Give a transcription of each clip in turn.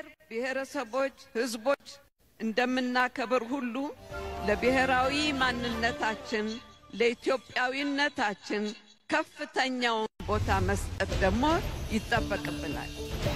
ብሔር ብሔረሰቦች፣ ህዝቦች እንደምናከብር ሁሉ ለብሔራዊ ማንነታችን ለኢትዮጵያዊነታችን ከፍተኛውን ቦታ መስጠት ደግሞ ይጠበቅብናል።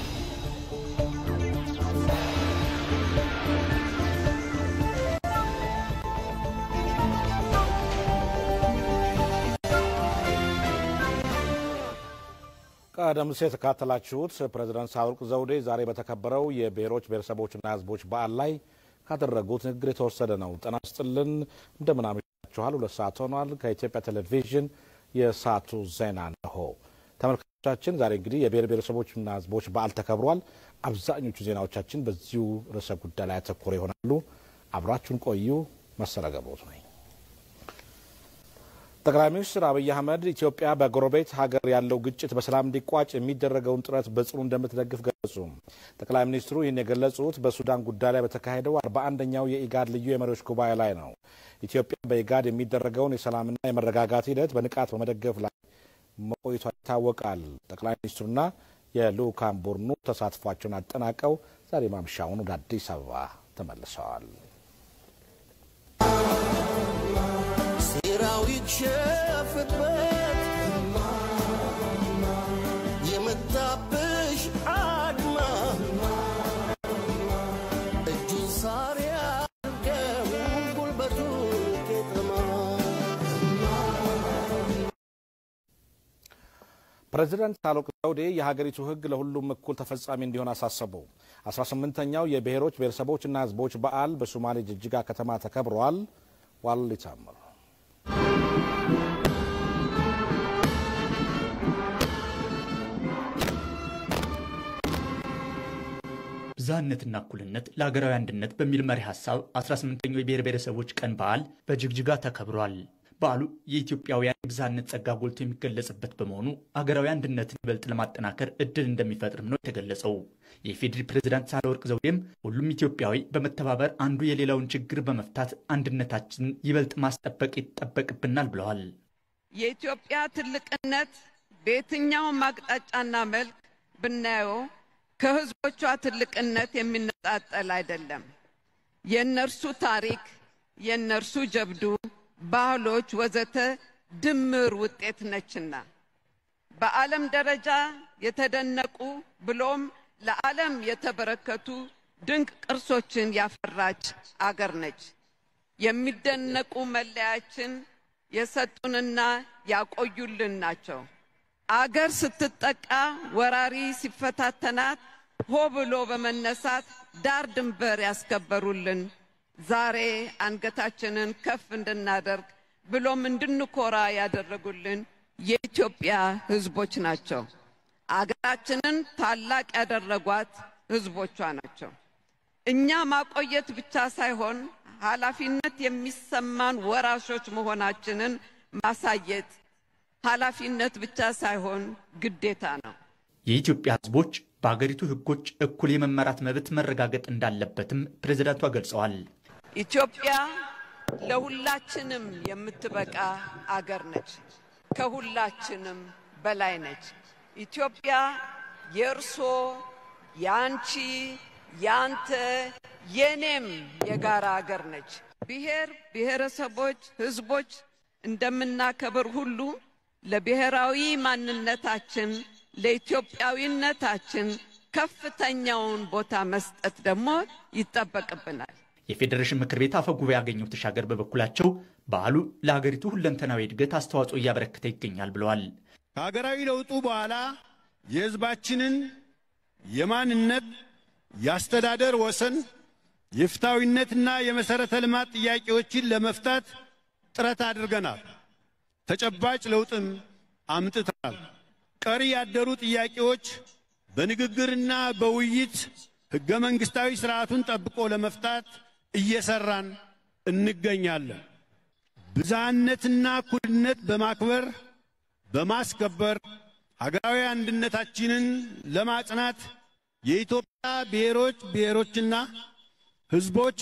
ቀደም ሲል የተካተላችሁት ፕሬዚዳንት ሳህለወርቅ ዘውዴ ዛሬ በተከበረው የብሔሮች ብሔረሰቦችና ህዝቦች በዓል ላይ ካደረጉት ንግግር የተወሰደ ነው። ጤና ይስጥልን፣ እንደምን አመሻችኋል። ሁለት ሰዓት ሆኗል። ከኢትዮጵያ ቴሌቪዥን የሰዓቱ ዜና ነሆ። ተመልካቾቻችን ዛሬ እንግዲህ የብሔር ብሔረሰቦችና ህዝቦች በዓል ተከብሯል። አብዛኞቹ ዜናዎቻችን በዚሁ ርዕሰ ጉዳይ ላይ ያተኮረ ይሆናሉ። አብራችሁን ቆዩ። መሰለ ገብሮት ነኝ። ጠቅላይ ሚኒስትር አብይ አህመድ ኢትዮጵያ በጎረቤት ሀገር ያለው ግጭት በሰላም እንዲቋጭ የሚደረገውን ጥረት በጽኑ እንደምትደግፍ ገለጹ። ጠቅላይ ሚኒስትሩ ይህን የገለጹት በሱዳን ጉዳይ ላይ በተካሄደው አርባ አንደኛው የኢጋድ ልዩ የመሪዎች ጉባኤ ላይ ነው። ኢትዮጵያ በኢጋድ የሚደረገውን የሰላምና የመረጋጋት ሂደት በንቃት በመደገፍ ላይ መቆየቷ ይታወቃል። ጠቅላይ ሚኒስትሩና የልዑካን ቡድኑ ተሳትፏቸውን አጠናቀው ዛሬ ማምሻውን ወደ አዲስ አበባ ተመልሰዋል። ሰራዊት ሸፍትበት የመታብሽ አድማ እጁን ሳር ያርገው ጉልበቱ ቄጠማ ፕሬዚዳንት ሳህለወርቅ ዘውዴ የሀገሪቱ ሕግ ለሁሉም እኩል ተፈጻሚ እንዲሆን አሳሰቡ። 18ኛው የብሔሮች ብሔረሰቦችና ሕዝቦች በዓል በሶማሌ ጅጅጋ ከተማ ተከብረዋል። ዋል ይታምር ብዝሃነትና እኩልነት ለሀገራዊ አንድነት በሚል መሪ ሀሳብ 18ኛው የብሔር ብሔረሰቦች ቀን በዓል በጅግጅጋ ተከብሯል። በዓሉ የኢትዮጵያውያን የብዝሃነት ጸጋ ጎልቶ የሚገለጽበት በመሆኑ ሀገራዊ አንድነትን ይበልጥ ለማጠናከር እድል እንደሚፈጥርም ነው የተገለጸው። የኢፌዴሪ ፕሬዝዳንት ሳህለወርቅ ዘውዴም ሁሉም ኢትዮጵያዊ በመተባበር አንዱ የሌላውን ችግር በመፍታት አንድነታችንን ይበልጥ ማስጠበቅ ይጠበቅብናል ብለዋል። የኢትዮጵያ ትልቅነት በየትኛውም አቅጣጫና መልክ ብናየው ከህዝቦቿ ትልቅነት የሚነጣጠል አይደለም። የእነርሱ ታሪክ፣ የእነርሱ ጀብዱ፣ ባህሎች፣ ወዘተ ድምር ውጤት ነችና በዓለም ደረጃ የተደነቁ ብሎም ለዓለም የተበረከቱ ድንቅ ቅርሶችን ያፈራች አገር ነች። የሚደነቁ መለያችን የሰጡንና ያቆዩልን ናቸው። አገር ስትጠቃ ወራሪ ሲፈታተናት ሆ ብሎ በመነሳት ዳር ድንበር ያስከበሩልን ዛሬ አንገታችንን ከፍ እንድናደርግ ብሎም እንድንኮራ ያደረጉልን የኢትዮጵያ ሕዝቦች ናቸው። አገራችንን ታላቅ ያደረጓት ሕዝቦቿ ናቸው። እኛ ማቆየት ብቻ ሳይሆን ኃላፊነት የሚሰማን ወራሾች መሆናችንን ማሳየት ኃላፊነት ብቻ ሳይሆን ግዴታ ነው። የኢትዮጵያ ሕዝቦች በሀገሪቱ ሕጎች እኩል የመመራት መብት መረጋገጥ እንዳለበትም ፕሬዝዳንቷ ገልጸዋል። ኢትዮጵያ ለሁላችንም የምትበቃ አገር ነች። ከሁላችንም በላይ ነች። ኢትዮጵያ የእርሶ፣ የአንቺ፣ የአንተ፣ የኔም የጋራ አገር ነች። ብሔር ብሔረሰቦች፣ ህዝቦች እንደምናከብር ሁሉ ለብሔራዊ ማንነታችን ለኢትዮጵያዊነታችን ከፍተኛውን ቦታ መስጠት ደግሞ ይጠበቅብናል። የፌዴሬሽን ምክር ቤት አፈ ጉባኤ አገኘሁ ተሻገር በበኩላቸው በዓሉ ለሀገሪቱ ሁለንተናዊ እድገት አስተዋጽኦ እያበረከተ ይገኛል ብለዋል። ከሀገራዊ ለውጡ በኋላ የሕዝባችንን የማንነት፣ የአስተዳደር ወሰን፣ የፍትሐዊነትና የመሠረተ ልማት ጥያቄዎችን ለመፍታት ጥረት አድርገናል። ተጨባጭ ለውጥም አምጥተናል። ቀሪ ያደሩ ጥያቄዎች በንግግርና በውይይት ሕገ መንግሥታዊ ሥርዓቱን ጠብቆ ለመፍታት እየሠራን እንገኛለን። ብዝሃነትና እኩልነት በማክበር በማስከበር ሀገራዊ አንድነታችንን ለማጽናት የኢትዮጵያ ብሔሮች ብሔሮችና ሕዝቦች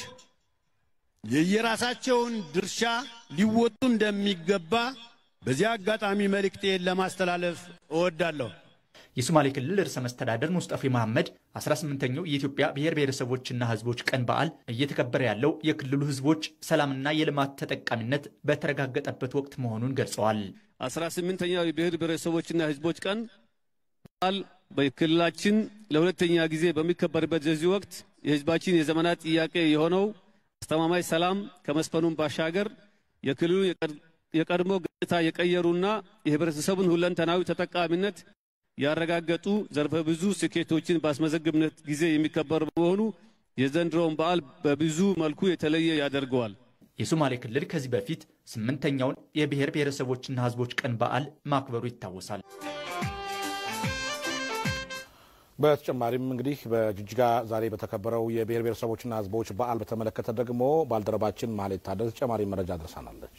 የየራሳቸውን ድርሻ ሊወጡ እንደሚገባ በዚህ አጋጣሚ መልእክቴን ለማስተላለፍ እወዳለሁ። የሶማሌ ክልል ርዕሰ መስተዳደር ሙስጠፌ መሐመድ 18ኛው የኢትዮጵያ ብሔር ብሔረሰቦችና ሕዝቦች ቀን በዓል እየተከበረ ያለው የክልሉ ሕዝቦች ሰላምና የልማት ተጠቃሚነት በተረጋገጠበት ወቅት መሆኑን ገልጸዋል። 18ኛው የብሔር ብሔረሰቦችና ሕዝቦች ቀን በዓል በክልላችን ለሁለተኛ ጊዜ በሚከበርበት በዚህ ወቅት የሕዝባችን የዘመናት ጥያቄ የሆነው አስተማማኝ ሰላም ከመስፈኑም ባሻገር የክልሉ የቀድሞ ገጽታ የቀየሩና የህብረተሰቡን ሁለንተናዊ ተጠቃሚነት ያረጋገጡ ዘርፈ ብዙ ስኬቶችን ባስመዘግብነት ጊዜ የሚከበር በመሆኑ የዘንድሮውን በዓል በብዙ መልኩ የተለየ ያደርገዋል። የሶማሌ ክልል ከዚህ በፊት ስምንተኛውን የብሔር ብሔረሰቦችና ሕዝቦች ቀን በዓል ማክበሩ ይታወሳል። በተጨማሪም እንግዲህ በጅጅጋ ዛሬ በተከበረው የብሔር ብሔረሰቦችና ሕዝቦች በዓል በተመለከተ ደግሞ ባልደረባችን ማህሌት ታደሰ ተጨማሪ መረጃ ደርሳናለች።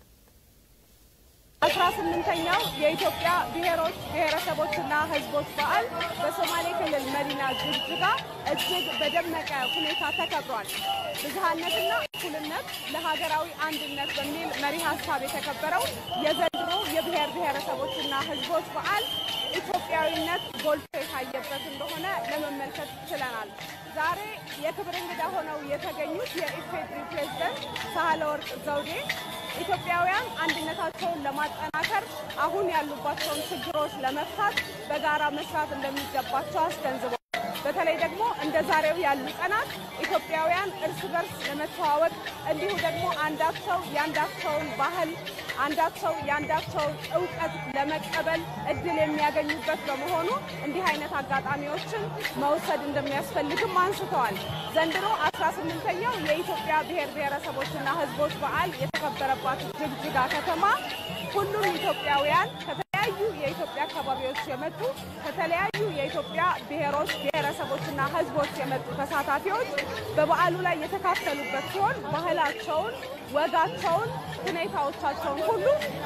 አስራ ስምንተኛው የኢትዮጵያ ብሔሮች ብሔረሰቦችና ሕዝቦች በዓል በሶማሌ ክልል መዲና ጅግጅጋ እጅግ በደመቀ ሁኔታ ተከብሯል። ብዝሃነትና እኩልነት ለሀገራዊ አንድነት በሚል መሪ ሀሳብ የተከበረው የዘንድሮ የብሔር ብሔረሰቦችና ሕዝቦች በዓል ኢትዮጵያዊነት ጎልቶ የታየበት እንደሆነ ለመመልከት ችለናል። ዛሬ የክብር እንግዳ ሆነው የተገኙት የኢፌዴሪ ፕሬዝደንት ሳህለወርቅ ዘውዴ ኢትዮጵያውያን አንድነታቸውን ለማጠናከር አሁን ያሉባቸውን ችግሮች ለመፍታት በጋራ መስራት እንደሚገባቸው አስገንዝበዋል። በተለይ ደግሞ እንደ ዛሬው ያሉ ቀናት ኢትዮጵያውያን እርስ በርስ ለመተዋወቅ እንዲሁ ደግሞ አንዳቸው የአንዳቸውን ባህል አንዳቸው የአንዳቸውን እውቀት ለመቀበል እድል የሚያገኙበት በመሆኑ እንዲህ አይነት አጋጣሚዎችን መውሰድ እንደሚያስፈልግም አንስተዋል። ዘንድሮ አስራ ስምንተኛው የኢትዮጵያ ብሔር ብሔረሰቦችና ሕዝቦች በዓል የተከበረባት ጅግጅጋ ከተማ ሁሉም ኢትዮጵያውያን ከተለያዩ የኢትዮጵያ አካባቢዎች የመጡ ከተለያዩ የኢትዮጵያ ብሔሮች ብሔረሰቦችና ሕዝቦች የመጡ ተሳታፊዎች በበዓሉ ላይ የተካፈሉበት ሲሆን ባህላቸውን፣ ወጋቸውን፣ ሁኔታዎቻቸውን ሁሉ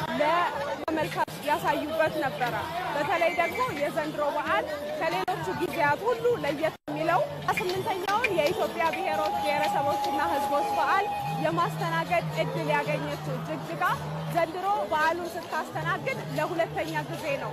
ለተመልካች ያሳዩበት ነበረ። በተለይ ደግሞ የዘንድሮ በዓል ከሌሎቹ ጊዜያት ሁሉ ለየት የሚለው ስምንተኛውን የኢትዮጵያ ብሔሮች ብሔረሰቦችና ሕዝቦች በዓል የማስተናገድ እድል ያገኘችው ጅግጅጋ ዘንድሮ በዓሉን ስታስተናግድ ለሁለተኛ ጊዜ ነው።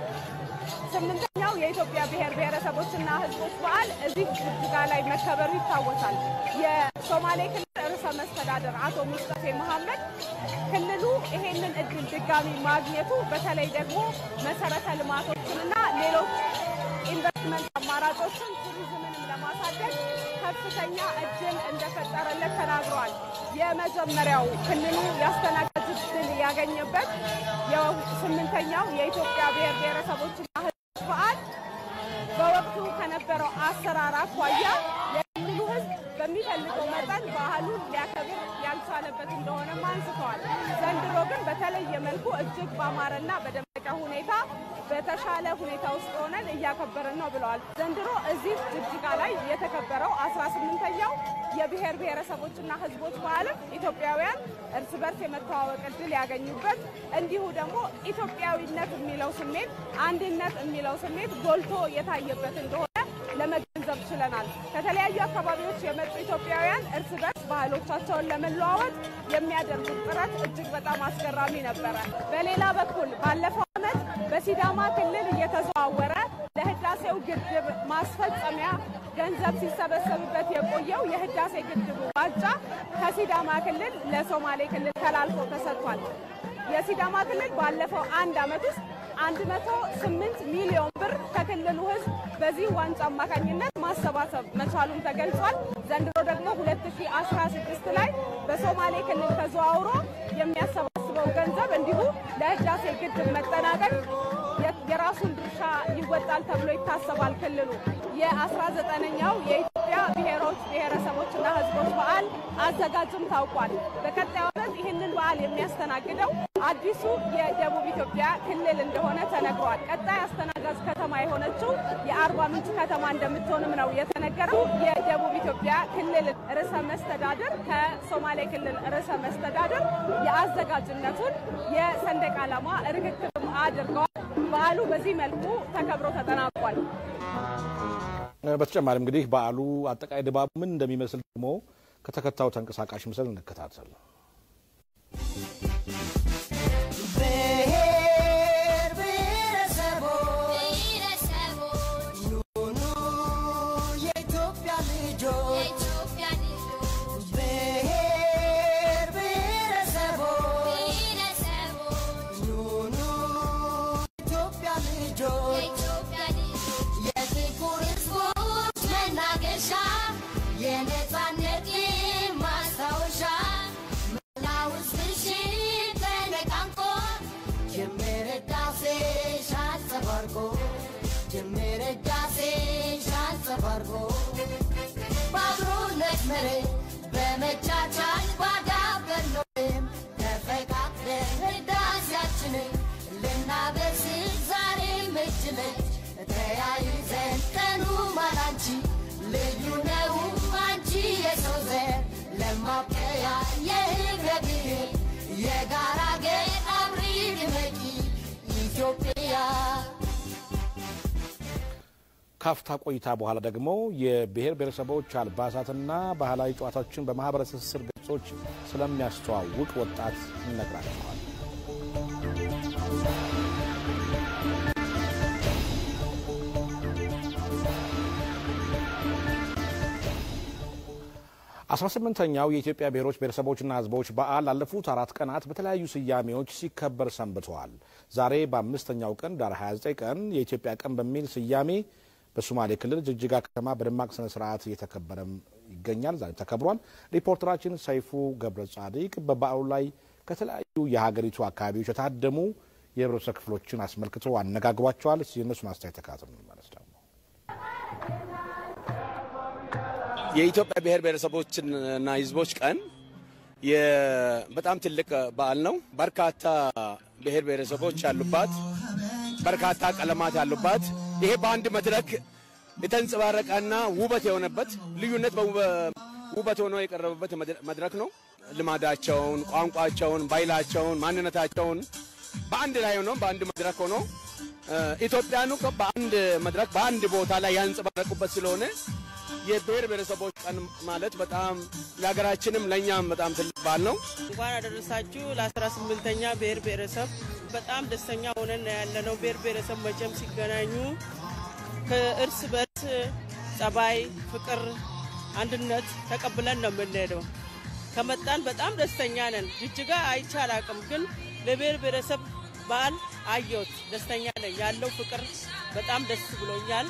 ስምንተኛው የኢትዮጵያ ብሔር ብሔረሰቦችና ሕዝቦች በዓል እዚህ ጅግጅጋ ላይ መከበሩ ይታወሳል። የሶማሌ ክልል ርዕሰ መስተዳደር አቶ ሙስጠፌ መሐመድ ክልሉ ይሄንን እድል ድጋሚ ማግኘቱ በተለይ ደግሞ መሰረተ ልማቶችንና ሌሎች ኢንቨስትመንት አማራጮችን ቱሪዝምንም ለማሳደግ ከፍተኛ እድል እንደፈጠረለት ተናግረዋል። የመጀመሪያው ክልሉ ያስተናጋጅ እድል ያገኘበት የስምንተኛው የኢትዮጵያ ብሔር ብሔረሰቦችና ሕዝቦች በዓል በወቅቱ ከነበረው አሰራር አኳያ የክልሉ ሕዝብ በሚፈልገው መጠን ባህሉን ሊያከብር ያልቻለበት እንደሆነም አንስተዋል። ዘንድሮ ግን በተለየ መልኩ እጅግ ባማረና በደመቀ ሁኔታ በተሻለ ሁኔታ ውስጥ ሆነን እያከበርን ነው ብለዋል። ዘንድሮ እዚህ ጅግጅጋ ላይ የተከበረው አስራ ስምንተኛው የብሔር ብሔረሰቦችና ሕዝቦች በዓልም ኢትዮጵያውያን እርስ በርስ የመተዋወቅ እድል ያገኙበት እንዲሁ ደግሞ ኢትዮጵያዊነት የሚለው ስሜት አንድነት የሚለው ስሜት ጎልቶ የታየበት እንደሆነ ለመገንዘብ ችለናል። ከተለያዩ አካባቢዎች የመጡ ኢትዮጵያውያን እርስ በርስ ባህሎቻቸውን ለመለዋወጥ የሚያደርጉት ጥረት እጅግ በጣም አስገራሚ ነበረ። በሌላ በኩል ባለፈው ዓመት በሲዳማ ክልል እየተዘዋወረ ለህዳሴው ግድብ ማስፈጸሚያ ገንዘብ ሲሰበሰብበት የቆየው የህዳሴ ግድቡ ዋንጫ ከሲዳማ ክልል ለሶማሌ ክልል ተላልፎ ተሰጥቷል። የሲዳማ ክልል ባለፈው አንድ ዓመት ውስጥ 108 ሚሊዮን ብር ከክልሉ ህዝብ በዚህ ዋንጫ አማካኝነት ማሰባሰብ መቻሉን ተገልጿል። ዘንድሮ ደግሞ 2016 ላይ በሶማሌ ክልል ተዘዋውሮ የሚያሰባስበው ገንዘብ እንዲሁ ለህዳሴ ግድብ መጠናቀቅ የራሱን ድርሻ ይወጣል ተብሎ ይታሰባል። ክልሉ የ19ኛው የኢትዮጵያ ብሔሮች ብሔረሰቦችና ህዝቦች በዓል አዘጋጅም ታውቋል። በቀጣዩ ዓመት ይህንን በዓል የሚያስተናግደው አዲሱ የደቡብ ኢትዮጵያ ክልል እንደሆነ ተነግሯል። ቀጣይ አስተናጋጅ ከተማ የሆነችው የአርባ ምንጭ ከተማ እንደምትሆንም ነው የተነገረው። የደቡብ ኢትዮጵያ ክልል ርዕሰ መስተዳድር ከሶማሌ ክልል ርዕሰ መስተዳድር የአዘጋጅነቱን የሰንደቅ ዓላማ ርክክብም አድርገዋል። በዓሉ በዚህ መልኩ ተከብሮ ተጠናቋል። በተጨማሪም እንግዲህ በዓሉ አጠቃላይ ድባቡ ምን እንደሚመስል ደግሞ ከተከታዩ ተንቀሳቃሽ ምስል እንከታተል። ብሔር ብሔረሰቦች እናበስር ዛሬም እጅ ለእጅ ተያይዘን ቀኑ ማላንቺ ልዩ ነው አንቺ የሰው ዘር ለማብቀያ የህብረ ብሔር የጋራ ገር አብሪ ድመቂ ኢትዮጵያ ካፍታ ቆይታ በኋላ ደግሞ የብሔር ብሔረሰቦች አልባሳትና ባህላዊ ጨዋታዎችን በማህበረሰብ ትስስር ገጾች ስለሚያስተዋውቅ ወጣት ይነግራቸዋል። አስራ ስምንተኛው የኢትዮጵያ ብሔሮች ብሔረሰቦችና ሕዝቦች በዓል ላለፉት አራት ቀናት በተለያዩ ስያሜዎች ሲከበር ሰንብተዋል። ዛሬ በአምስተኛው ቀን ዳር 29 ቀን የኢትዮጵያ ቀን በሚል ስያሜ በሶማሌ ክልል ጅግጅጋ ከተማ በደማቅ ስነ ስርዓት እየተከበረም ይገኛል። ዛሬ ተከብሯል። ሪፖርተራችን ሰይፉ ገብረ ጻዲቅ በበዓሉ ላይ ከተለያዩ የሀገሪቱ አካባቢዎች የታደሙ የህብረተሰብ ክፍሎችን አስመልክቶ አነጋግሯቸዋል። የእነሱን አስተያየት ተካትል እንመለስ ደግሞ የኢትዮጵያ ብሔር ብሔረሰቦችና ህዝቦች ቀን በጣም ትልቅ በዓል ነው። በርካታ ብሔር ብሔረሰቦች ያሉባት፣ በርካታ ቀለማት ያሉባት ይሄ በአንድ መድረክ የተንጸባረቀና ውበት የሆነበት ልዩነት ውበት ሆኖ የቀረበበት መድረክ ነው። ልማዳቸውን፣ ቋንቋቸውን፣ ባህላቸውን፣ ማንነታቸውን በአንድ ላይ ሆኖ በአንድ መድረክ ሆኖ ኢትዮጵያኑ በአንድ መድረክ በአንድ ቦታ ላይ ያንጸባረቁበት ስለሆነ የብሔር ብሔረሰቦች ቀን ማለት በጣም ለሀገራችንም ለእኛም በጣም ትልቅ በዓል ነው። እንኳን አደረሳችሁ ለአስራ ስምንተኛ ብሔር ብሔረሰብ በጣም ደስተኛ ሆነን ያለነው። ብሔር ብሔረሰብ መቼም ሲገናኙ ከእርስ በርስ ጸባይ፣ ፍቅር፣ አንድነት ተቀብለን ነው የምንሄደው። ከመጣን በጣም ደስተኛ ነን። ጅጅጋ አይቼ አላቅም፣ ግን ለብሔር ብሔረሰብ በዓል አየሁት። ደስተኛ ነኝ። ያለው ፍቅር በጣም ደስ ብሎኛል።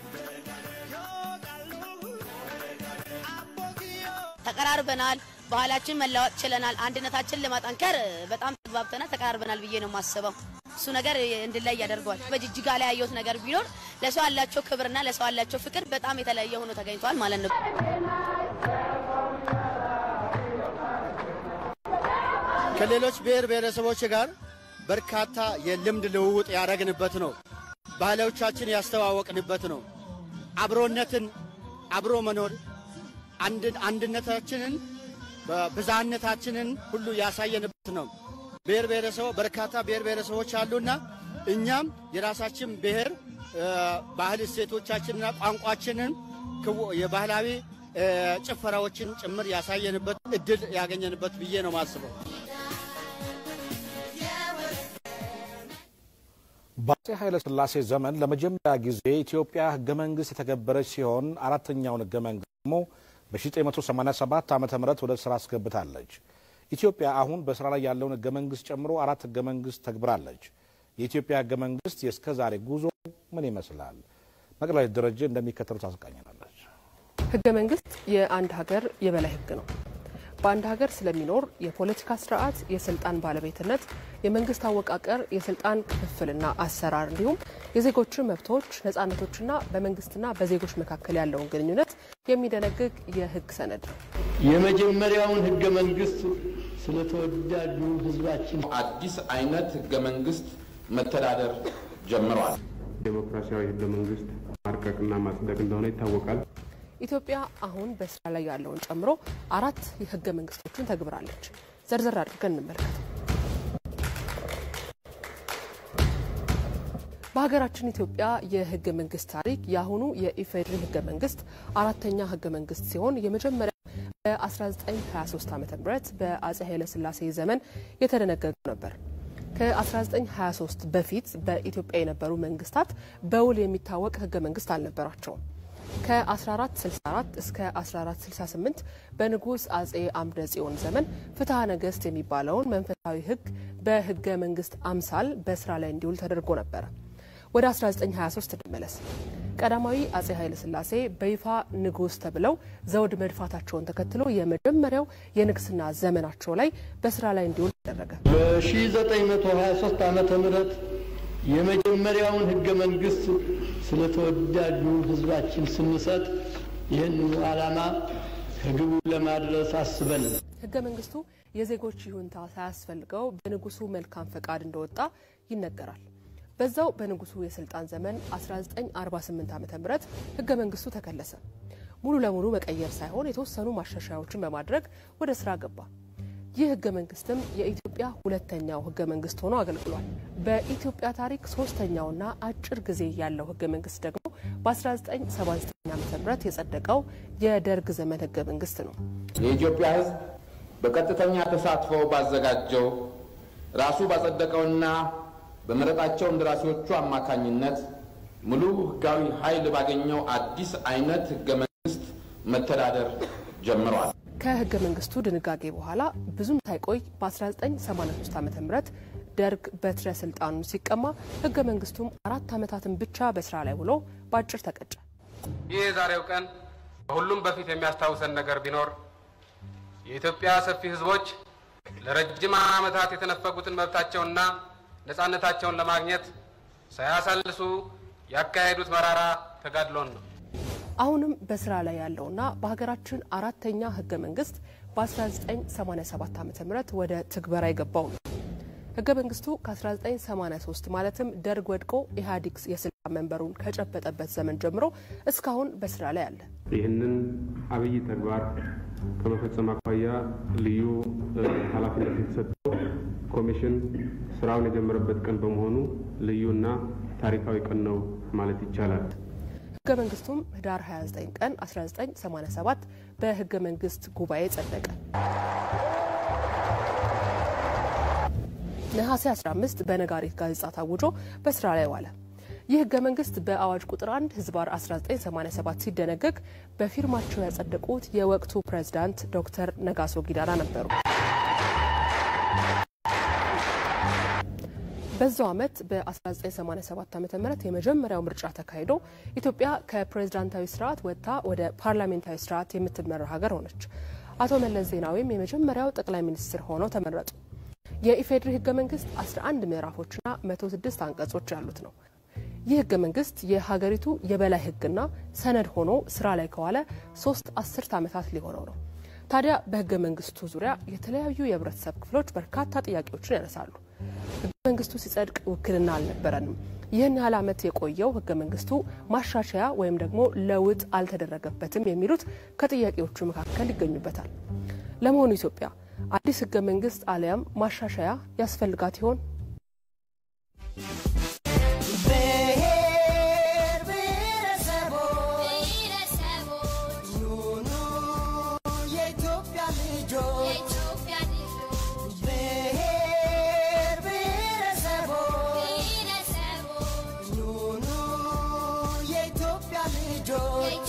ተቀራርበናል። ባህላችን መለወጥ ችለናል። አንድነታችን ለማጠንከር በጣም ተግባብተናል፣ ተቀራርበናል ብዬ ነው የማስበው። እሱ ነገር እንድላይ ያደርገዋል። በጅጅጋ ላይ ያየሁት ነገር ቢኖር ለሰው ያላቸው ክብርና ለሰው ያላቸው ፍቅር በጣም የተለያየ ሆኖ ተገኝተዋል ማለት ነው። ከሌሎች ብሔር ብሔረሰቦች ጋር በርካታ የልምድ ልውውጥ ያደረግንበት ነው። ባህሎቻችን ያስተዋወቅንበት ነው። አብሮነትን፣ አብሮ መኖር አንድነታችንን ብዝሃነታችንን ሁሉ ያሳየንበት ነው። ብሔር ብሔረሰቦ በርካታ ብሔር ብሔረሰቦች አሉና እኛም የራሳችን ብሔር ባህል እሴቶቻችንና ቋንቋችንን የባህላዊ ጭፈራዎችን ጭምር ያሳየንበት እድል ያገኘንበት ብዬ ነው ማስበው። በአፄ ኃይለ ሥላሴ ዘመን ለመጀመሪያ ጊዜ ኢትዮጵያ ህገ መንግስት የተገበረች ሲሆን አራተኛውን ህገ መንግስት ደግሞ በ1987 ዓ ም ወደ ስራ አስገብታለች። ኢትዮጵያ አሁን በስራ ላይ ያለውን ህገ መንግስት ጨምሮ አራት ህገ መንግስት ተግብራለች። የኢትዮጵያ ህገ መንግስት የእስከ ዛሬ ጉዞ ምን ይመስላል? መቅደላዊት ደረጀ እንደሚከተሉት አስቃኝናለች። ህገ መንግስት የአንድ ሀገር የበላይ ህግ ነው። በአንድ ሀገር ስለሚኖር የፖለቲካ ስርዓት፣ የስልጣን ባለቤትነት፣ የመንግስት አወቃቀር፣ የስልጣን ክፍፍልና አሰራር እንዲሁም የዜጎችን መብቶች፣ ነጻነቶችና በመንግስትና በዜጎች መካከል ያለውን ግንኙነት የሚደነግግ የህግ ሰነድ ነው። የመጀመሪያውን ህገ መንግስት ስለተወዳጁ ህዝባችን አዲስ አይነት ህገ መንግስት መተዳደር ጀምረዋል። ዴሞክራሲያዊ ህገ መንግስት ማርቀቅና ማጽደቅ እንደሆነ ይታወቃል። ኢትዮጵያ አሁን በስራ ላይ ያለውን ጨምሮ አራት የህገ መንግስቶችን ተግብራለች። ዘርዘር አድርገን እንመልከት። በሀገራችን ኢትዮጵያ የህገ መንግስት ታሪክ የአሁኑ የኢፌዴሪ ህገ መንግስት አራተኛ ህገ መንግስት ሲሆን የመጀመሪያ በ1923 ዓ ም በአጼ ኃይለስላሴ ዘመን የተደነገገው ነበር። ከ1923 በፊት በኢትዮጵያ የነበሩ መንግስታት በውል የሚታወቅ ህገ መንግስት አልነበራቸውም። ከ1464 እስከ 1468 በንጉስ አጼ አምደ ጽዮን ዘመን ፍትሐ ነገስት የሚባለውን መንፈሳዊ ህግ በህገ መንግስት አምሳል በስራ ላይ እንዲውል ተደርጎ ነበረ። ወደ 1923 እንመለስ። ቀዳማዊ አጼ ኃይለ ሥላሴ በይፋ ንጉስ ተብለው ዘውድ መድፋታቸውን ተከትሎ የመጀመሪያው የንግስና ዘመናቸው ላይ በስራ ላይ እንዲውል ተደረገ። በ1923 ዓመተ ምህረት የመጀመሪያውን ህገ መንግስት ስለተወዳጁ ህዝባችን ስንሰጥ ይህንኑ ዓላማ ከግቡ ለማድረስ አስበን ህገ መንግስቱ የዜጎች ይሁንታ ሳያስፈልገው በንጉሱ መልካም ፈቃድ እንደወጣ ይነገራል። በዛው በንጉሱ የስልጣን ዘመን 1948 ዓ ም ህገ መንግስቱ ተከለሰ። ሙሉ ለሙሉ መቀየር ሳይሆን የተወሰኑ ማሻሻያዎችን በማድረግ ወደ ስራ ገባ። ይህ ህገ መንግስትም የኢትዮጵያ ሁለተኛው ህገ መንግስት ሆኖ አገልግሏል። በኢትዮጵያ ታሪክ ሶስተኛውና አጭር ጊዜ ያለው ህገ መንግስት ደግሞ በ1979 ዓ ም የጸደቀው የደርግ ዘመን ህገ መንግስት ነው። የኢትዮጵያ ህዝብ በቀጥተኛ ተሳትፎ ባዘጋጀው ራሱ ባጸደቀውና በመረጣቸው እንደራሴዎቹ አማካኝነት ሙሉ ህጋዊ ኃይል ባገኘው አዲስ አይነት ህገ መንግስት መተዳደር ጀምሯል። ከህገ መንግስቱ ድንጋጌ በኋላ ብዙም ሳይቆይ በ1983 ዓ ም ደርግ በትረ ስልጣኑን ሲቀማ ህገ መንግስቱም አራት ዓመታትን ብቻ በስራ ላይ ውሎ በአጭር ተቀጨ። ይህ የዛሬው ቀን ከሁሉም በፊት የሚያስታውሰን ነገር ቢኖር የኢትዮጵያ ሰፊ ህዝቦች ለረጅም ዓመታት የተነፈጉትን መብታቸውንና ነፃነታቸውን ለማግኘት ሳያሳልሱ ያካሄዱት መራራ ተጋድሎን ነው። አሁንም በስራ ላይ ያለውና በሀገራችን አራተኛ ህገ መንግስት በ1987 ዓ ም ወደ ትግበራ የገባው ነው። ህገ መንግስቱ ከ1983 ማለትም ደርግ ወድቆ ኢህአዴግ የስልጣን መንበሩን ከጨበጠበት ዘመን ጀምሮ እስካሁን በስራ ላይ አለ። ይህንን አብይ ተግባር ከመፈጸም አኳያ ልዩ ኃላፊነት የተሰጠው ኮሚሽን ስራውን የጀመረበት ቀን በመሆኑ ልዩና ታሪካዊ ቀን ነው ማለት ይቻላል። ህገ መንግስቱም ህዳር 29 ቀን 1987 በህገ መንግስት ጉባኤ ጸደቀ። ነሐሴ 15 በነጋሪት ጋዜጣ ታውጆ በስራ ላይ ዋለ። ይህ ህገ መንግስት በአዋጅ ቁጥር 1 ህዝባር 1987 ሲደነገግ በፊርማቸው ያጸደቁት የወቅቱ ፕሬዝዳንት ዶክተር ነጋሶ ጊዳዳ ነበሩ። በዛው ዓመት በ1987 ዓ ም የመጀመሪያው ምርጫ ተካሂዶ ኢትዮጵያ ከፕሬዝዳንታዊ ስርዓት ወጥታ ወደ ፓርላሜንታዊ ስርዓት የምትመራ ሀገር ሆነች። አቶ መለስ ዜናዊም የመጀመሪያው ጠቅላይ ሚኒስትር ሆነው ተመረጡ። የኢፌዴሪ ህገ መንግስት 11 ምዕራፎችና 106 አንቀጾች ያሉት ነው። ይህ ህገ መንግስት የሀገሪቱ የበላይ ህግና ሰነድ ሆኖ ስራ ላይ ከዋለ ሶስት አስርት ዓመታት ሊሆነው ነው። ታዲያ በህገ መንግስቱ ዙሪያ የተለያዩ የህብረተሰብ ክፍሎች በርካታ ጥያቄዎችን ያነሳሉ። ህገ መንግስቱ ሲጸድቅ ውክልና አልነበረንም። ይህን ያህል ዓመት የቆየው ህገ መንግስቱ ማሻሻያ ወይም ደግሞ ለውጥ አልተደረገበትም የሚሉት ከጥያቄዎቹ መካከል ይገኙበታል። ለመሆኑ ኢትዮጵያ አዲስ ህገ መንግስት አሊያም ማሻሻያ ያስፈልጋት ይሆን? ብሔር ብሔረሰቦች ኑ ኑ የኢትዮጵያ ልጆች ብሔር ብሔረሰቦች ኑ ኑ የኢትዮጵያ ልጆች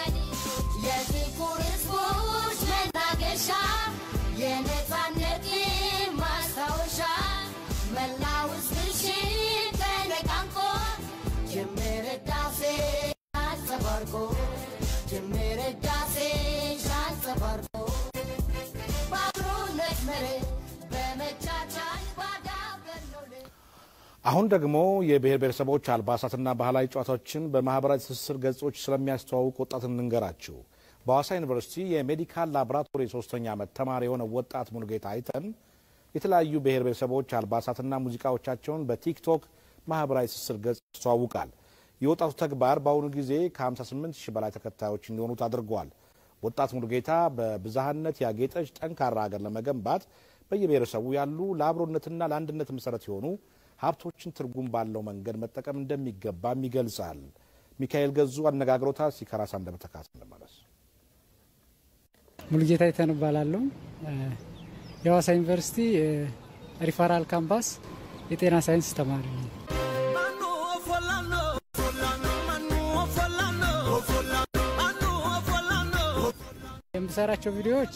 የጥቁር ህዝቦች መናገሻ የነፃነት ማስታወሻ መላው ህዝብሽን ተነቃንቆ ጅምር ህዳሴ አንጸባርቆ ጅምር ህዳሴ አንጸባርቆ በአብሮነት መርህ በመቻቻል ባዳበር ነው አሁን ደግሞ የብሔር ብሔረሰቦች አልባሳትና ባህላዊ ጨዋታዎችን በማህበራዊ ትስስር ገጾች ስለሚያስተዋውቅ ወጣት እንንገራችሁ። በሐዋሳ ዩኒቨርሲቲ የሜዲካል ላቦራቶሪ ሶስተኛ ዓመት ተማሪ የሆነ ወጣት ሙሉጌታ አይተን የተለያዩ ብሔር ብሔረሰቦች አልባሳትና ሙዚቃዎቻቸውን በቲክቶክ ማህበራዊ ትስስር ገጽ ያስተዋውቃል። የወጣቱ ተግባር በአሁኑ ጊዜ ከ58 ሺህ በላይ ተከታዮች እንዲሆኑት አድርገዋል። ወጣት ሙሉጌታ በብዝሃነት ያጌጠች ጠንካራ ሀገር ለመገንባት በየብሔረሰቡ ያሉ ለአብሮነትና ለአንድነት መሰረት የሆኑ ሀብቶችን ትርጉም ባለው መንገድ መጠቀም እንደሚገባም ይገልጻል። ሚካኤል ገዙ አነጋግሮታል። ሲከራሳ እንደመተካት እንመለስ። ሙሉጌታ ይተን እባላለሁ። የሐዋሳ ዩኒቨርሲቲ ሪፈራል ካምፓስ የጤና ሳይንስ ተማሪ ነኝ። የምሰራቸው ቪዲዮዎች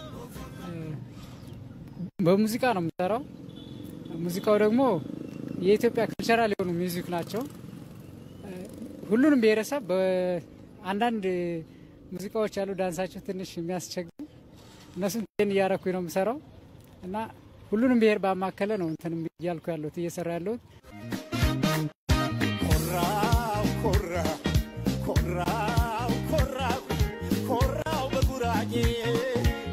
በሙዚቃ ነው የምሰራው። ሙዚቃው ደግሞ የኢትዮጵያ ካልቸራል የሆኑ ሚውዚክ ናቸው። ሁሉንም ብሔረሰብ በአንዳንድ ሙዚቃዎች ያሉ ዳንሳቸው ትንሽ የሚያስቸግር እነሱን ቴን እያረኩኝ ነው የምሰራው እና ሁሉንም ብሔር ባማከለ ነው እንትን እያልኩ ያለሁት እየሰራ ያለሁት። ኮራው ኮራ ኮራው ኮራው ኮራው በጉራጌ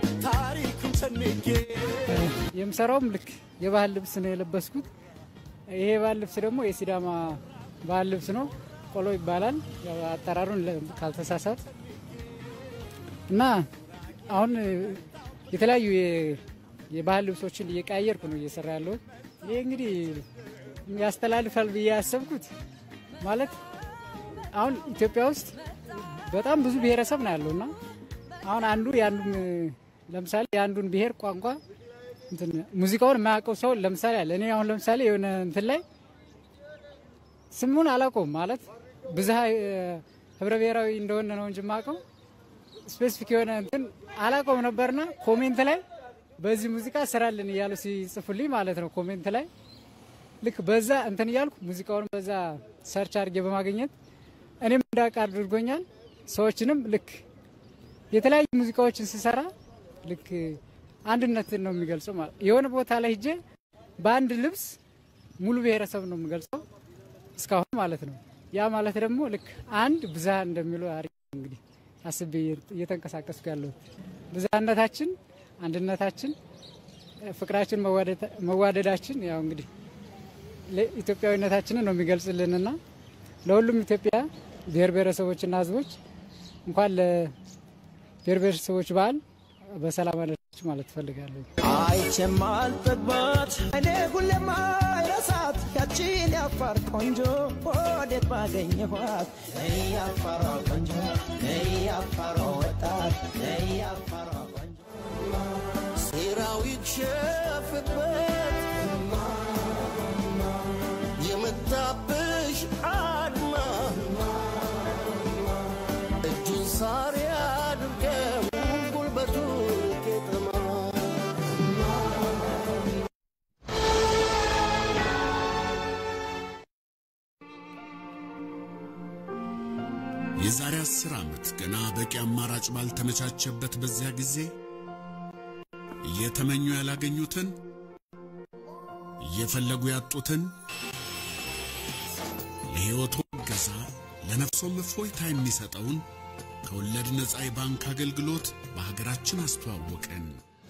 ታሪኩን ሰንጌ የምሰራውም ልክ የባህል ልብስ ነው የለበስኩት። ይሄ ባህል ልብስ ደግሞ የሲዳማ ባህል ልብስ ነው። ቆሎ ይባላል ያው አጠራሩን ለ- ካልተሳሳት እና አሁን የተለያዩ የ- የባህል ልብሶችን እየቀያየርኩ ነው እየሰራ ያለሁት። ይሄ እንግዲህ ያስተላልፋል ብዬ ያሰብኩት ማለት አሁን ኢትዮጵያ ውስጥ በጣም ብዙ ብሔረሰብ ነው ያለው እና አሁን አንዱ የአንዱን ለምሳሌ የአንዱን ብሔር ቋንቋ እንትን ሙዚቃውን የማያውቀው ሰው ለምሳሌ አለ። እኔ አሁን ለምሳሌ የሆነ እንትን ላይ ስሙን አላውቀውም ማለት ብዝሃ ህብረ ብሔራዊ እንደሆነ ነው እንጂ የማውቀው ስፔሲፊክ የሆነ እንትን አላውቀውም ነበርና ኮሜንት ላይ በዚህ ሙዚቃ ስራልን እያሉ ሲጽፉልኝ ማለት ነው ኮሜንት ላይ ልክ በዛ እንትን እያልኩ ሙዚቃውን በዛ ሰርች አድርጌ በማግኘት እኔም እንዳውቅ አድርጎኛል። ሰዎችንም ልክ የተለያዩ ሙዚቃዎችን ስሰራ ልክ አንድነትን ነው የሚገልጸው ማለት የሆነ ቦታ ላይ ሂጄ በአንድ ልብስ ሙሉ ብሔረሰብ ነው የምገልጸው እስካሁን ማለት ነው። ያ ማለት ደግሞ ልክ አንድ ብዝሃ እንደሚለው አሪፍ ነው እንግዲህ አስቤ እየተንቀሳቀስኩ ያለሁት ብዝሃነታችን፣ አንድነታችን፣ ፍቅራችን፣ መዋደዳችን ያው እንግዲህ ኢትዮጵያዊነታችንን ነው የሚገልጽልንና ለሁሉም ኢትዮጵያ ብሔር ብሔረሰቦችና ሕዝቦች እንኳን ለብሔር ብሔረሰቦች በዓል በሰላም አደረሳችሁ ማለት እፈልጋለሁ። አይቼም አልጠግባት እኔ ሁሌም አይረሳት ያቺን ያፋር ቆንጆ ወዴት ባገኘኋት ነይ ያፋሯ ቆንጆ ነይ ያፋሯ ወጣት ነይ ያፋሯ ቆንጆ ሴራው ይክሸፍበት የመጣብሽ አድማ እጁን ሳር ያድርገው ጉልበቱ ቄጠማ የዛሬ አስር ዓመት ገና በቂ አማራጭ ባልተመቻቸበት በዚያ ጊዜ እየተመኙ ያላገኙትን እየፈለጉ ያጡትን ለሕይወቶ እገዛ ለነፍሶም እፎይታ የሚሰጠውን ከወለድ ነፃ የባንክ አገልግሎት በሀገራችን አስተዋወቅን።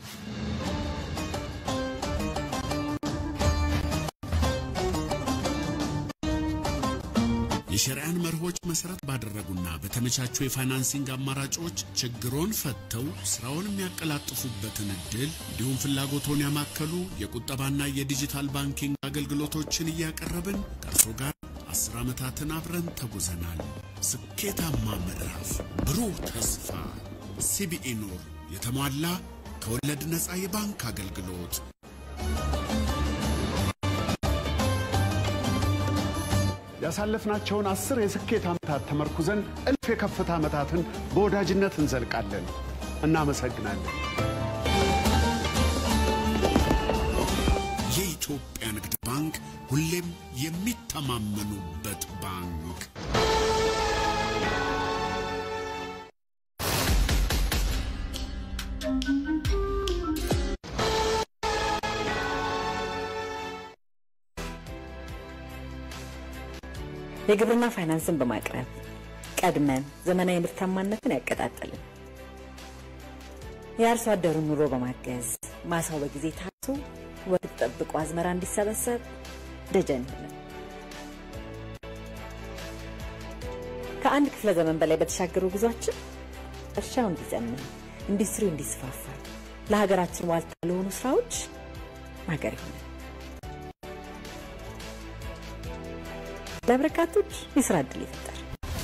የሸሪያን መርሆች መሰረት ባደረጉና በተመቻቹ የፋይናንሲንግ አማራጮች ችግሮን ፈተው ስራውን የሚያቀላጥፉበትን እድል እንዲሁም ፍላጎቶን ያማከሉ የቁጠባና የዲጂታል ባንኪንግ አገልግሎቶችን እያቀረብን ከእርሶ ጋር አስር ዓመታትን አብረን ተጉዘናል። ስኬታማ ምዕራፍ፣ ብሩህ ተስፋ። ሲቢኢ ኑር የተሟላ ከወለድ ነፃ የባንክ አገልግሎት ያሳለፍናቸውን አስር የስኬት ዓመታት ተመርኩዘን እልፍ የከፍታ ዓመታትን በወዳጅነት እንዘልቃለን። እናመሰግናለን። የኢትዮጵያ ንግድ ባንክ ሁሌም የሚተማመኑበት ባንክ። የግብርና ፋይናንስን በማቅረብ ቀድመን ዘመናዊ ምርታማነትን ያቀጣጠልን፣ የአርሶ አደሩን ኑሮ በማገዝ ማሳው በጊዜ ታርሶ ወቅት ጠብቆ አዝመራ እንዲሰበሰብ ደጀን ሆነን ከአንድ ክፍለ ዘመን በላይ በተሻገሩ ጉዟችን እርሻው እንዲዘምን፣ ኢንዱስትሪው እንዲስፋፋ፣ ለሀገራችን ዋልታ ለሆኑ ስራዎች ማገር ይሆናል። ለበርካቶች የስራ እድል ይፈጠር።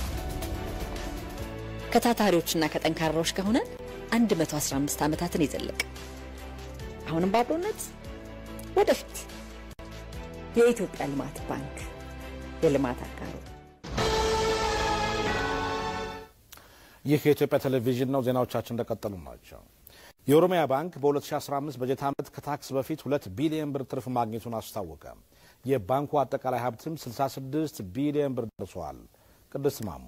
ከታታሪዎችና ከጠንካራዎች ከሆነን 115 ዓመታትን የዘለቀ አሁንም በአብሮነት ወደፊት የኢትዮጵያ ልማት ባንክ የልማት አጋሩ። ይህ የኢትዮጵያ ቴሌቪዥን ነው። ዜናዎቻችን እንደቀጠሉ ናቸው። የኦሮሚያ ባንክ በ2015 በጀት ዓመት ከታክስ በፊት ሁለት ቢሊዮን ብር ትርፍ ማግኘቱን አስታወቀ። የባንኩ አጠቃላይ ሀብትም 66 ቢሊዮን ብር ደርሰዋል። ቅድስት ማሞ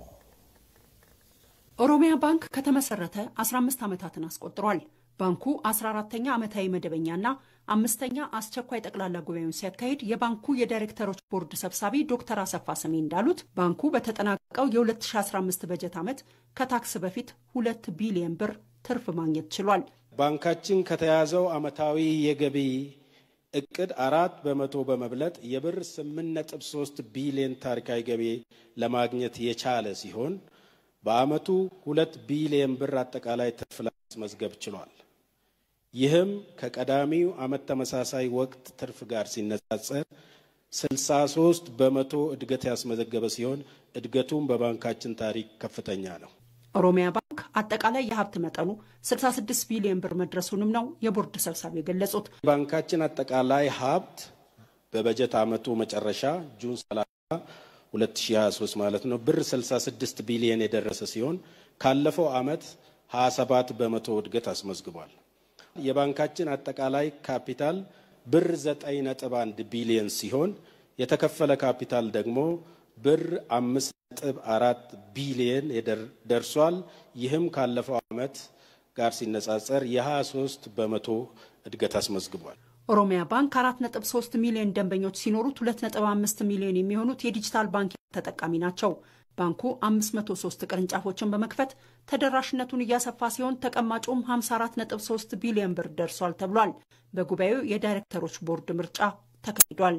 ኦሮሚያ ባንክ ከተመሰረተ 15 ዓመታትን አስቆጥሯል። ባንኩ 14ተኛ ዓመታዊ መደበኛና አምስተኛ አስቸኳይ ጠቅላላ ጉባኤውን ሲያካሂድ የባንኩ የዳይሬክተሮች ቦርድ ሰብሳቢ ዶክተር አሰፋ ሰሜ እንዳሉት ባንኩ በተጠናቀቀው የ2015 በጀት ዓመት ከታክስ በፊት ሁለት ቢሊዮን ብር ትርፍ ማግኘት ችሏል። ባንካችን ከተያዘው ዓመታዊ የገቢ እቅድ አራት በመቶ በመብለጥ የብር 8.3 ቢሊዮን ታሪካዊ ገቢ ለማግኘት የቻለ ሲሆን በዓመቱ ሁለት ቢሊዮን ብር አጠቃላይ ትርፍ ለማስመዝገብ ችሏል። ይህም ከቀዳሚው ዓመት ተመሳሳይ ወቅት ትርፍ ጋር ሲነጻጸር 63 በመቶ እድገት ያስመዘገበ ሲሆን እድገቱም በባንካችን ታሪክ ከፍተኛ ነው። ኦሮሚያ ባንክ አጠቃላይ የሀብት መጠኑ 66 ቢሊዮን ብር መድረሱንም ነው የቦርድ ሰብሳቢ የገለጹት። ባንካችን አጠቃላይ ሀብት በበጀት ዓመቱ መጨረሻ ጁን 30 2023 ማለት ነው ብር 66 ቢሊዮን የደረሰ ሲሆን ካለፈው ዓመት 27 በመቶ እድገት አስመዝግቧል። የባንካችን አጠቃላይ ካፒታል ብር 9.1 ቢሊዮን ሲሆን የተከፈለ ካፒታል ደግሞ ብር 5.4 ቢሊዮን ደርሷል። ይህም ካለፈው ዓመት ጋር ሲነጻጸር የ23 በመቶ እድገት አስመዝግቧል። ኦሮሚያ ባንክ 4.3 ሚሊዮን ደንበኞች ሲኖሩት 2.5 ሚሊዮን የሚሆኑት የዲጂታል ባንክ ተጠቃሚ ናቸው። ባንኩ 503 ቅርንጫፎችን በመክፈት ተደራሽነቱን እያሰፋ ሲሆን ተቀማጩም 54.3 ቢሊዮን ብር ደርሷል ተብሏል። በጉባኤው የዳይሬክተሮች ቦርድ ምርጫ ተካሂዷል።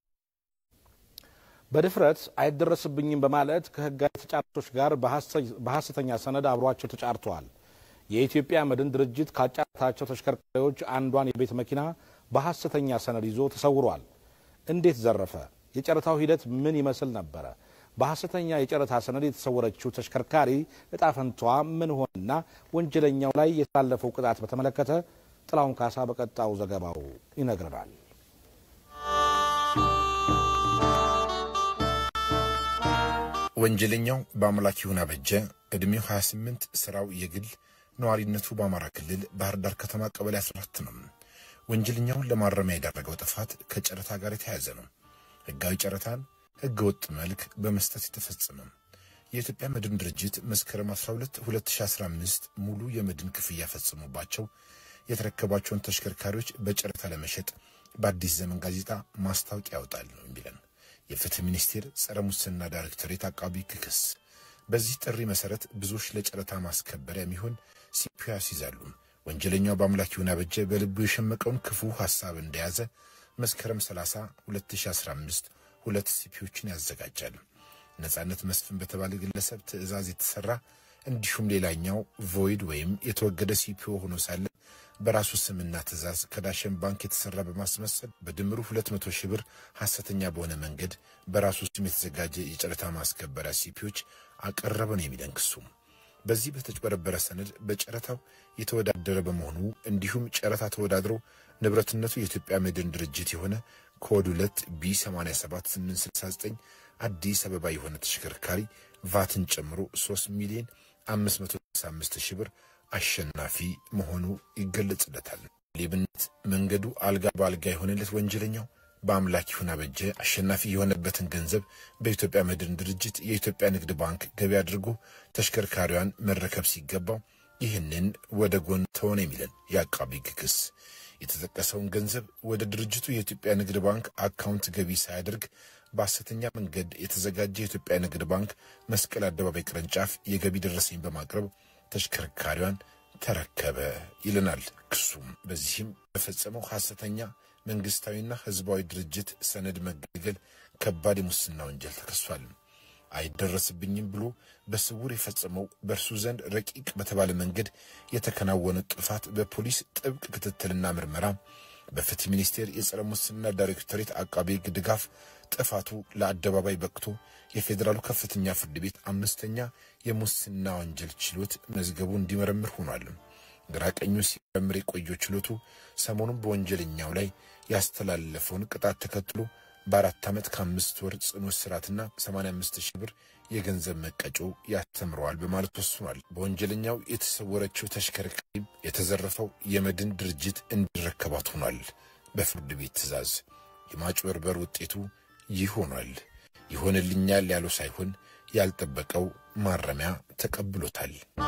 በድፍረት አይደረስብኝም በማለት ከህጋዊ ተጫራቾች ጋር በሐሰተኛ ሰነድ አብሯቸው ተጫርተዋል። የኢትዮጵያ መድን ድርጅት ካጫራታቸው ተሽከርካሪዎች አንዷን የቤት መኪና በሐሰተኛ ሰነድ ይዞ ተሰውሯል። እንዴት ዘረፈ? የጨረታው ሂደት ምን ይመስል ነበረ? በሐሰተኛ የጨረታ ሰነድ የተሰወረችው ተሽከርካሪ እጣ ፈንቷ ምን ሆነና ወንጀለኛው ላይ የተላለፈው ቅጣት በተመለከተ ጥላሁን ካሳ በቀጣው ዘገባው ይነግረናል። ወንጀለኛው በአምላክ ይሁን አበጀ ዕድሜው 28 ስራው የግል ነዋሪነቱ በአማራ ክልል ባህር ዳር ከተማ ቀበሌ 14 ነው። ወንጀለኛውን ለማረሚያ የዳረገው ጥፋት ከጨረታ ጋር የተያያዘ ነው። ህጋዊ ጨረታን ህገ ወጥ መልክ በመስጠት የተፈጸመ የኢትዮጵያ መድን ድርጅት መስከረም 12 2015 ሙሉ የመድን ክፍያ ፈጽሞባቸው የተረከቧቸውን ተሽከርካሪዎች በጨረታ ለመሸጥ በአዲስ ዘመን ጋዜጣ ማስታወቂያ ያወጣል ነው የሚለን የፍትህ ሚኒስቴር ጸረ ሙስና ዳይሬክቶሬት አቃቢ ክስ። በዚህ ጥሪ መሰረት ብዙዎች ለጨረታ ማስከበሪያ የሚሆን ሲፒዮ ያስይዛሉ። ወንጀለኛው በአምላክ ይሁን አበጀ በልቡ የሸመቀውን ክፉ ሀሳብ እንደያዘ መስከረም 30 2015 ሁለት ሲፒዎችን ያዘጋጃል። ነጻነት መስፍን በተባለ ግለሰብ ትዕዛዝ የተሰራ እንዲሁም ሌላኛው ቮይድ ወይም የተወገደ ሲፒኦ ሆኖ ሳለ በራሱ ስምና ትዕዛዝ ከዳሸን ባንክ የተሰራ በማስመሰል በድምሩ 200 ሺህ ብር ሐሰተኛ በሆነ መንገድ በራሱ ስም የተዘጋጀ የጨረታ ማስከበሪያ ሲፒዎች አቀረበ ነው የሚለን ክሱ። በዚህ በተጭበረበረ ሰነድ በጨረታው የተወዳደረ በመሆኑ እንዲሁም ጨረታ ተወዳድሮ ንብረትነቱ የኢትዮጵያ መድን ድርጅት የሆነ ኮድ 2 ቢ 87869 አዲስ አበባ የሆነ ተሽከርካሪ ቫትን ጨምሮ 3 ሚሊዮን 565 ሺህ ብር አሸናፊ መሆኑ ይገለጽለታል። ሌብነት መንገዱ አልጋ በአልጋ የሆነለት ወንጀለኛው በአምላክ ይሁን አበጀ አሸናፊ የሆነበትን ገንዘብ በኢትዮጵያ መድን ድርጅት የኢትዮጵያ ንግድ ባንክ ገቢ አድርጎ ተሽከርካሪዋን መረከብ ሲገባው ይህንን ወደ ጎን ተሆነ የሚለን የአቃቢ ሕግ ክስ የተጠቀሰውን ገንዘብ ወደ ድርጅቱ የኢትዮጵያ ንግድ ባንክ አካውንት ገቢ ሳያደርግ በሐሰተኛ መንገድ የተዘጋጀ የኢትዮጵያ ንግድ ባንክ መስቀል አደባባይ ቅርንጫፍ የገቢ ደረሰኝ በማቅረብ ተሽከርካሪዋን ተረከበ ይለናል ክሱም። በዚህም በፈጸመው ሐሰተኛ መንግስታዊና ህዝባዊ ድርጅት ሰነድ መገልገል ከባድ የሙስና ወንጀል ተከሷል። አይደረስብኝም ብሎ በስውር የፈጸመው በእርሱ ዘንድ ረቂቅ በተባለ መንገድ የተከናወነ ጥፋት በፖሊስ ጥብቅ ክትትልና ምርመራ በፍትህ ሚኒስቴር የጸረ ሙስና ዳይሬክቶሬት አቃቤ ሕግ ድጋፍ ጥፋቱ ለአደባባይ በቅቶ የፌዴራሉ ከፍተኛ ፍርድ ቤት አምስተኛ የሙስና ወንጀል ችሎት መዝገቡ እንዲመረምር ሆኗል። ግራ ቀኙ ሲመረምር የቆየው ችሎቱ ሰሞኑን በወንጀለኛው ላይ ያስተላለፈውን ቅጣት ተከትሎ በአራት ዓመት ከአምስት ወር ጽኑ እስራትና 85 ሺህ ብር የገንዘብ መቀጮ ያስተምረዋል በማለት ወስኗል። በወንጀለኛው የተሰወረችው ተሽከርካሪ የተዘረፈው የመድን ድርጅት እንዲረከባት ሆኗል። በፍርድ ቤት ትዕዛዝ የማጭበርበር ውጤቱ ይህ ሆኗል። ይሆንልኛል ያለው ሳይሆን ያልጠበቀው ማረሚያ ተቀብሎታል።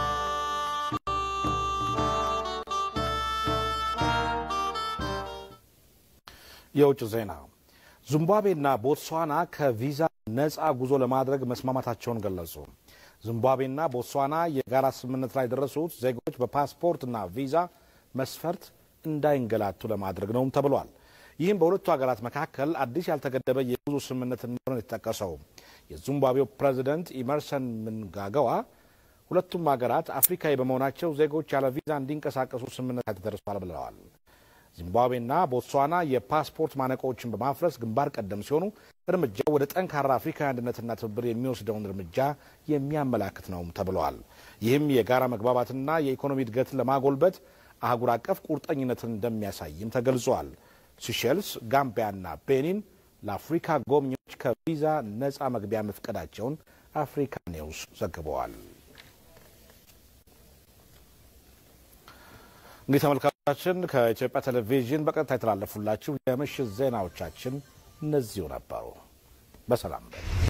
የውጭ ዜና ዚምባብዌና ቦትስዋና ከቪዛ ነፃ ጉዞ ለማድረግ መስማማታቸውን ገለጹ። ዚምባብዌና ቦትስዋና የጋራ ስምምነት ላይ የደረሱት ዜጎች በፓስፖርትና ቪዛ መስፈርት እንዳይንገላቱ ለማድረግ ነውም ተብሏል። ይህም በሁለቱ ሀገራት መካከል አዲስ ያልተገደበ የጉዞ ስምምነት እንደሆነ የተጠቀሰው የዚምባብዌው ፕሬዚደንት ኢመርሰን ምንጋገዋ ሁለቱም ሀገራት አፍሪካዊ በመሆናቸው ዜጎች ያለ ቪዛ እንዲንቀሳቀሱ ስምምነት ላይ ተደርሷል ብለዋል። ዚምባብዌና ቦትስዋና የፓስፖርት ማነቆዎችን በማፍረስ ግንባር ቀደም ሲሆኑ እርምጃው ወደ ጠንካራ አፍሪካዊ አንድነትና ትብብር የሚወስደውን እርምጃ የሚያመላክት ነውም ተብለዋል። ይህም የጋራ መግባባትና የኢኮኖሚ እድገትን ለማጎልበት አህጉር አቀፍ ቁርጠኝነትን እንደሚያሳይም ተገልጿል። ሲሼልስ፣ ጋምቢያና ቤኒን ለአፍሪካ ጎብኚዎች ከቪዛ ነፃ መግቢያ መፍቀዳቸውን አፍሪካ ኒውስ ዘግበዋል። እንግዲህ ተመልካቾቻችን ከኢትዮጵያ ቴሌቪዥን በቀጥታ የተላለፉላችሁ የምሽት ዜናዎቻችን እነዚሁ ነበሩ። በሰላም